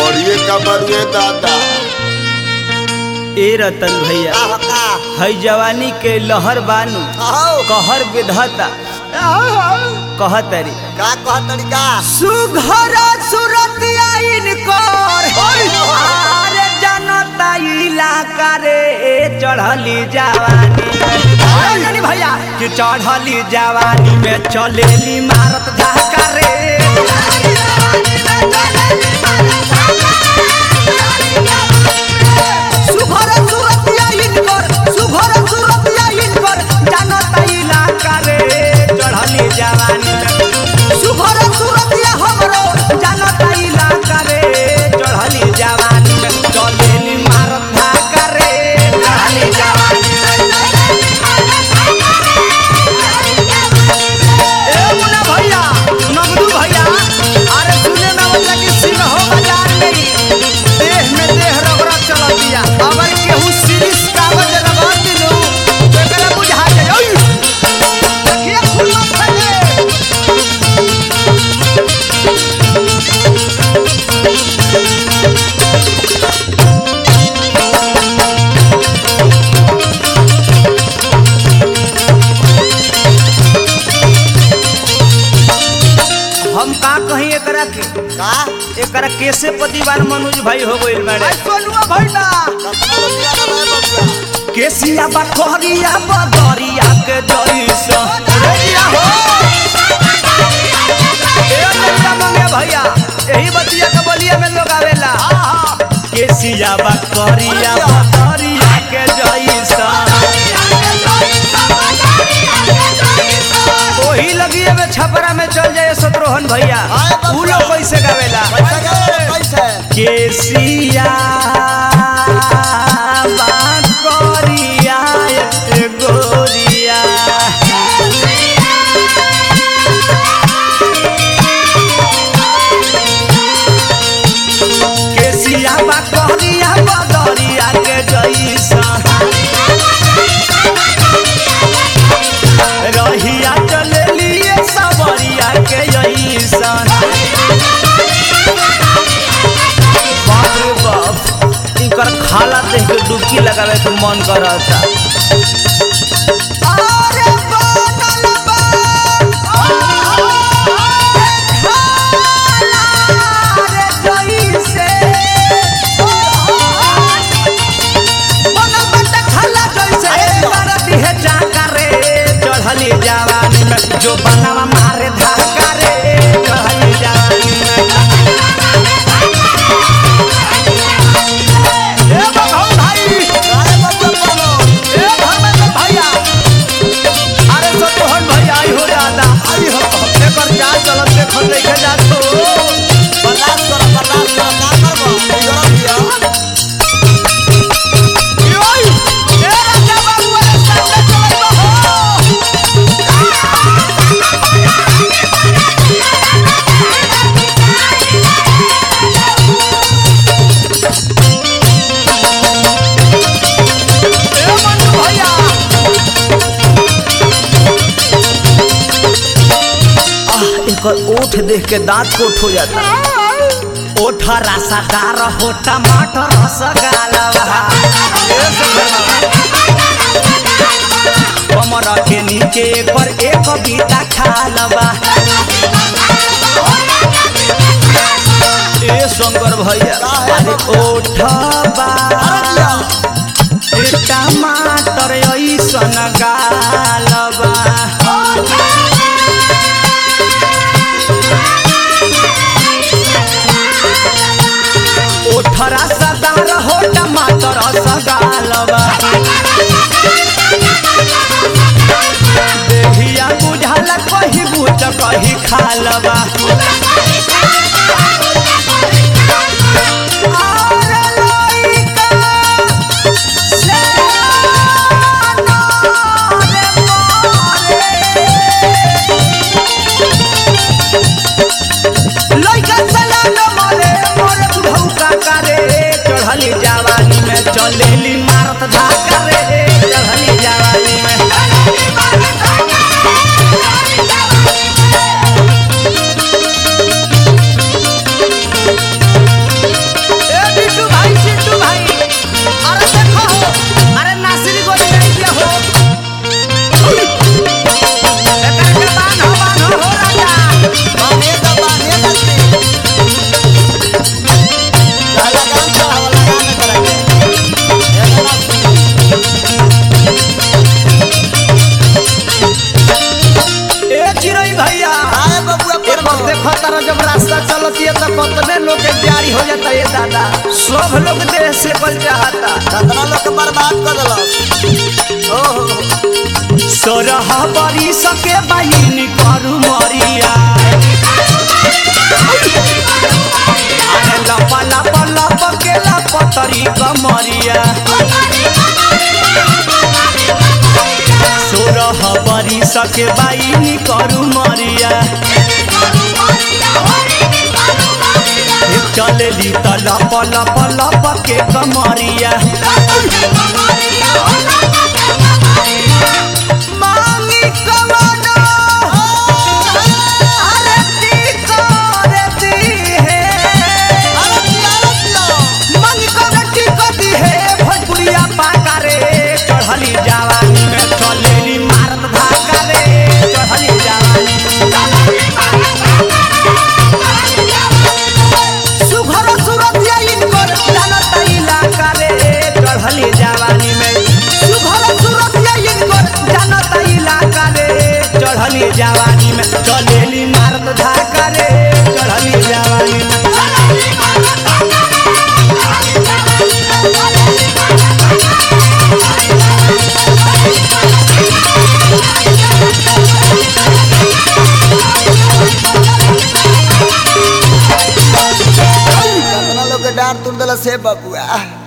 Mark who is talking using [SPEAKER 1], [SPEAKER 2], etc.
[SPEAKER 1] बढ़िए का बरुए दादा
[SPEAKER 2] ए रतन भैया
[SPEAKER 3] का हो का
[SPEAKER 2] है जवानी के लहर बानू
[SPEAKER 3] आओ
[SPEAKER 2] कहर विधता कहतरी
[SPEAKER 3] का कह तरीका
[SPEAKER 2] सुघर सुरतिया इनकर आरे जनता इलाका रे चढ़ली जवानी में जानी भैया कि चढ़ली जवानी में चलेली मारत धाका रे सुघर सुरतिया इनकर सुघर सुरतिया इनकर जनता इलाका रे चढ़ली जवानी में सुघर सुरतिया हमरो जनता इलाका रे चढ़ली जवानी में चलेली मारत धाका रे चढ़ली जवानी ए मुन्ना भैया नगदू भैया अरे सुने में मतलब कि सिंह हो बाजार नहीं देह में देह रगड़ा चल दिया अगर केहू सीरीज कागज लगा दिलू तो एकरा बुझा जाए ओय देखिए खुल्ला फटे हम का कहीं एकरा के
[SPEAKER 3] का
[SPEAKER 2] एकरा कैसे पतिवार मनोज भाई हो गइल बाड़े सोनुआ भइला
[SPEAKER 3] कतना रुपया ना भाई बबुआ
[SPEAKER 2] केसिया बकरिया बदरिया के जइसा रेडिया हो ए रेडिया मंगे भैया यही बतिया के बलिया में लोग आवेला केसिया बकरिया बदरिया के जइसा ओही लगिए में छपरा में चल जाए शत्रुघ्न भैया
[SPEAKER 3] हाय बाबा।
[SPEAKER 2] उ लोग कैसे गावेला
[SPEAKER 3] पैसा के पैसा
[SPEAKER 2] केसिया बाकरिया ए गोरिया केसिया बाकरिया बदरिया के जइसा रहिया चलेलिए सबरिया के जइसा बाप रे बाप इनकर खाला देख के डुबकी लगावे के मन करता अरे बनल बा खाला रे जइसे बनल बाटे खाला जइसे मार दिहे जाका रे चढ़ली जवानी में जो बनावा मारे धाका रे चढ़ली जवानी में ए बघौ भाई
[SPEAKER 3] अरे बबुआ बोलो
[SPEAKER 2] ए धर्मेंद्र भैया अरे सतोहन भैया आई हो दादा आई हो एकर चाल चलन देखल देखे जात हो
[SPEAKER 3] बर्दाश्त करो बर्दाश्त करो का करबो गरम दिया
[SPEAKER 2] योई ए राजा बाबू अरे सामने चलत हो ए मन्नू भैया आह एकर ओठ देख के दांत कोठ हो जाता ओठ रसादार हो टमाटर रसगालवा कमर के नीचे एकर एक बीता खालबा ए शंकर भैया अरे ओठबा ए टमाटर ऐसन गालबा ओठरा सदार हो टमाटर सगालबा देहिया बुझाला कही बुझ कही खालबा आरे लइका से नारे मारे। लइका सला न मरे मोरे बुढ़ऊ काका रे चढ़ली जवानी में चलेली मारत धाका रे चढ़ली जवानी में दादा सब लोग देह से बल चाहता
[SPEAKER 3] कितना लोग के बर्बाद कर दिलस
[SPEAKER 2] ओहो सोरह बरी सके बहिन करू मरिया अरे लपा लपा लप के लपतरी कमरिया सोरह बरी सके बहिन करू मरिया चलेली त लप लप लप के कमरिया मांगी कवनो अरे दी करे दी है
[SPEAKER 3] अरे पिया रे पिया
[SPEAKER 2] मांगी करे दी कदी है भोजपुरिया पाका रे चढ़ली जवानी में चलेली मारत भागा रे चढ़ली जवानी सुघर सुरतिया इनकर जानत इलाका रे चढ़ली जवानी में सुघर सुरतिया इनकर जानत इलाका रे चढ़ली जवानी में चलेली मारत धाका रे चढ़ली जवानी में
[SPEAKER 3] कितना लोग के डांट तुम दिलस हे बबुआ